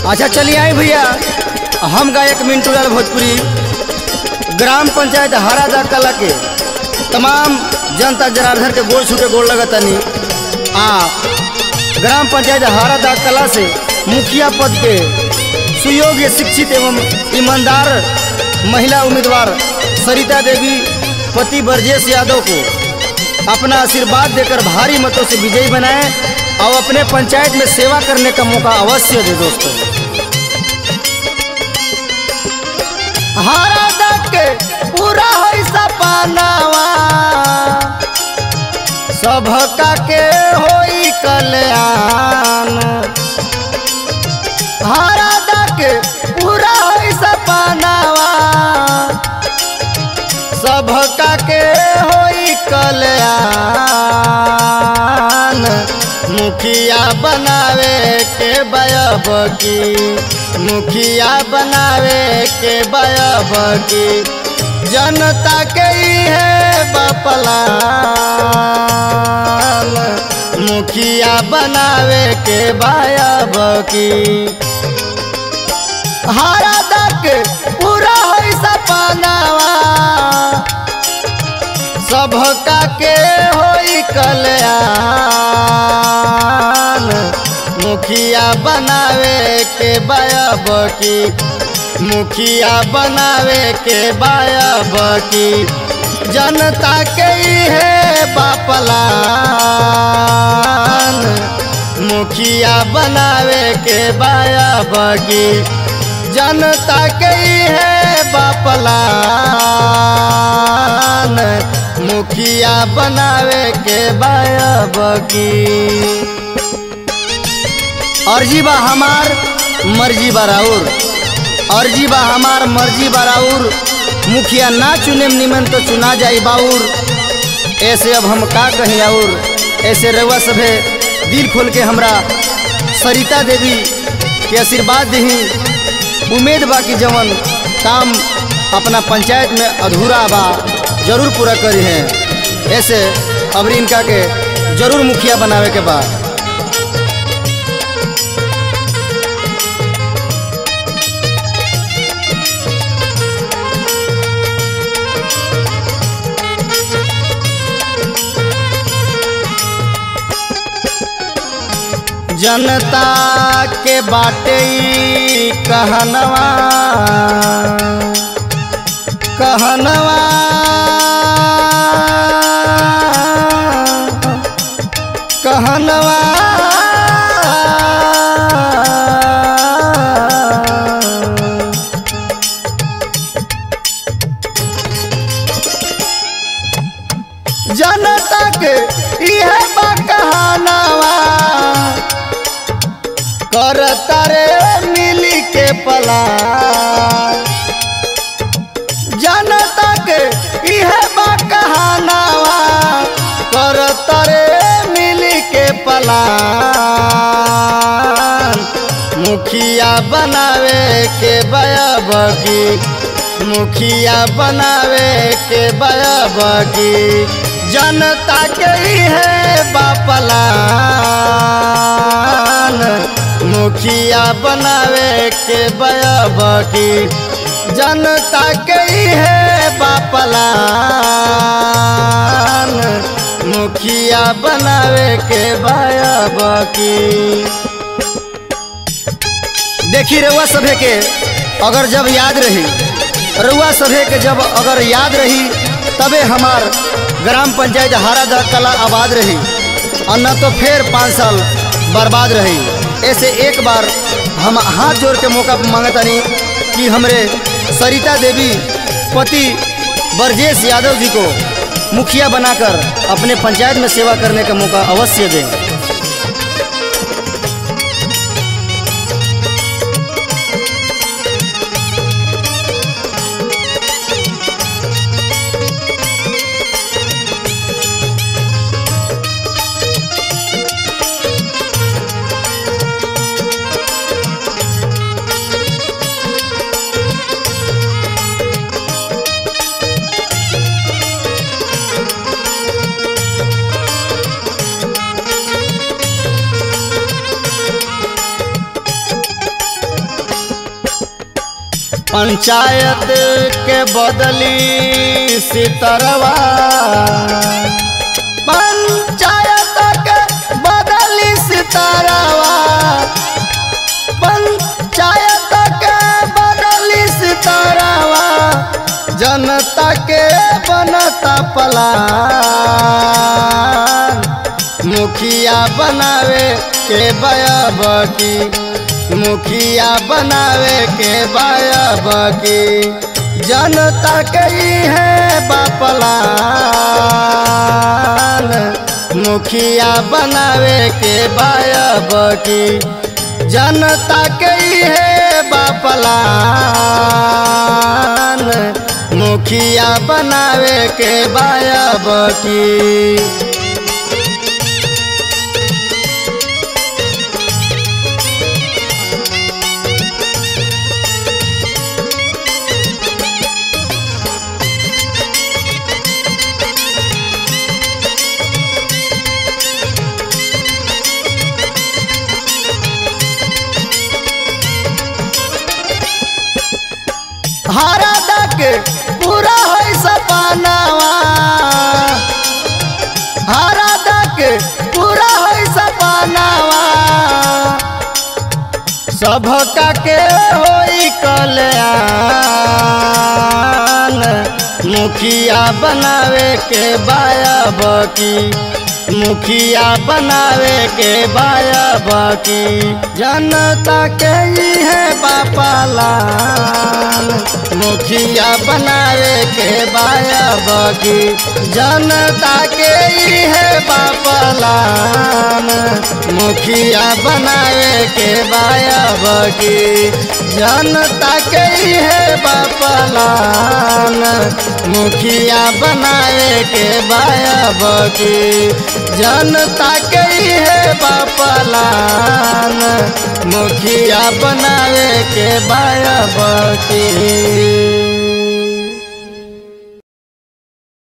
अच्छा चलिए आए भैया हम गायक मिंटू लाल भोजपुरी ग्राम पंचायत हरादा कला के तमाम जनता जनार्दन के गोड़ छूटे गोड़ लगतनी आ ग्राम पंचायत हरादा कला से मुखिया पद पे सुयोग्य शिक्षित एवं ईमानदार महिला उम्मीदवार सरिता देवी पति ब्रजेश यादव को अपना आशीर्वाद देकर भारी मतों से विजयी बनाएं और अपने पंचायत में सेवा करने का मौका अवश्य दे दोस्तों हरा दक के पूरा है सपनावा सबका के होई कल्याण हरा दक के पूरा है सपनावा सबका के होई कल्याण मुखिया बनावे के बयब की मुखिया बनावे के बयब की जनता के है बपलान मुखिया बनावे के बयब की हरा दक पूरा है सपनावा सबका के होई कल्याण मुखिया बनावे के बायब की मुखिया बनावे के बायब की जनता के है बापलान मुखिया बनावे के बायब की जनता के है बापलान मुखिया बनावे के बायब की अर्जी बा हमार मर्जी बराउर अर्जी बा हमार मर्जी बराउर मुखिया ना चुने निमन तो चुना जाई बाउर ऐसे अब हम का कहीं और ऐसे रउआ सभे दिल खोल के हमरा सरिता देवी के आशीर्वाद दही उम्मीद बा कि जवन काम अपना पंचायत में अधूरा बा जरूर पूरा करी है ऐसे अब इनका के जरूर मुखिया बनावे के बा जनता के बाटे ई कहनवा कहनवा कहनवा जनता के इहे बा कहनवा कर तारे मिली के पला जनता के इहे बा कहानावा कर तारे मिली के पला मुखिया बनावे के बयब की मुखिया बनावे के बयब की जनता के है बापलान मुखिया बनावे के बयब की जनता के है बापलान मुखिया बनावे के बयब की देखी रउआ सभे के अगर जब याद रही रउआ सभे के जब अगर याद रही तबे हमार ग्राम पंचायत हारा कला आबाद रही और न तो फिर पाँच साल बर्बाद रही ऐसे एक बार हम हाथ जोड़ के मौका मांगतानी कि हमरे सरिता देवी पति ब्रजेश यादव जी को मुखिया बनाकर अपने पंचायत में सेवा करने का मौका अवश्य दें पंचायत के बदली सितरवा पंचायत के बदली सितरवा पंचायत के बदली सितरवा जनता के बनता पलान मुखिया बनावे के बयाब की मुखिया बनावे के बायब की जनता कही है बापलान मुखिया बनावे के बायब की जनता कही है बापलान मुखिया बनावे के बायब की हरा दक पूरा है सपनावा हरा दक पूरा है सपनावा सबका के होई कल्याण मुखिया बनावे के बायब की मुखिया बनावे के बायब की जनता के ही है बापालान मुखिया बनावे के बायब की जनता के ही है बापालान मुखिया बनावे के बायब की जनता के ही है बापालान मुखिया बनावे के बायब की जनता के ही है बापलान मुखिया बनावे के बायब की